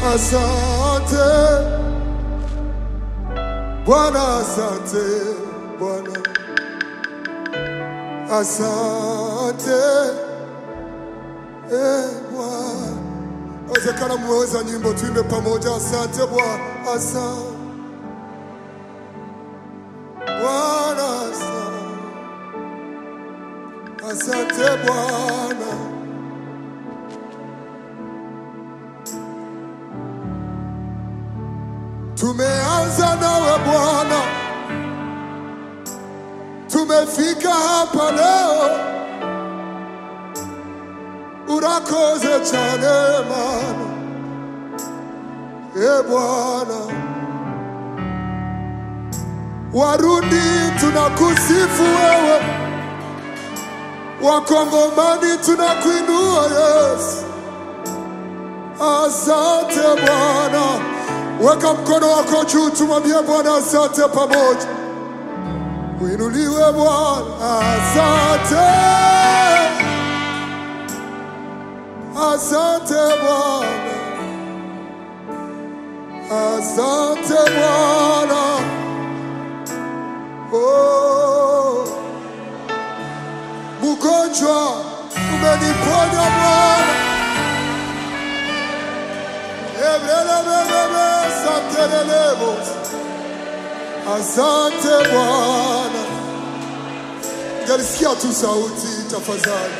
asante Bwana, asante Bwana, asante eh, Bwana. Wezekana mmeweza nyimbo, tuimbe pamoja. Asante Bwana, asante Bwana, asante, asante Bwana. Tumeanza nawe Bwana, tumefika hapa leo, urakoze cyane Mana, e Bwana. Warundi tunakusifu wewe, Wakongomani tunakuinua Yesu. Asante Bwana. Weka mkono wako juu, tumwambie Bwana asante pamoja. Uinuliwe Bwana, asante, asante Bwana, asante Bwana. Oh, mgonjwa umeniponya Bwana. Ebrelebelebe, santelelebo. Asante Bwana. Ngalisikia tu sauti tafadhali.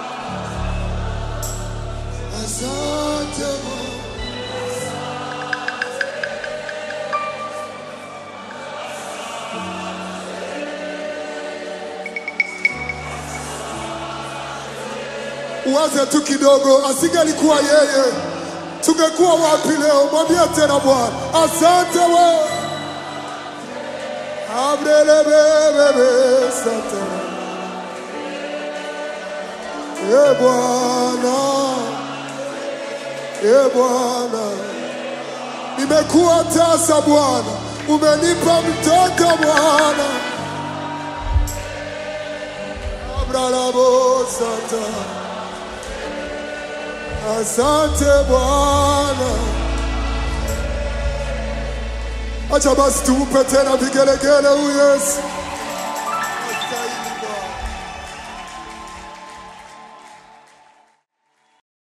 Asante Bwana. Uwaze tu kidogo, asingelikuwa yeye tungekuwa wapi leo? Mwambie tena Bwana, asante wewe. Abrelebebebe sante. E Bwana, e Bwana, nimekuwa tasa Bwana, umenipa mtoto Bwana. Abralabo santa. Asante Bwana. Acha basi tumpe tena vigelegele huyu Yesu.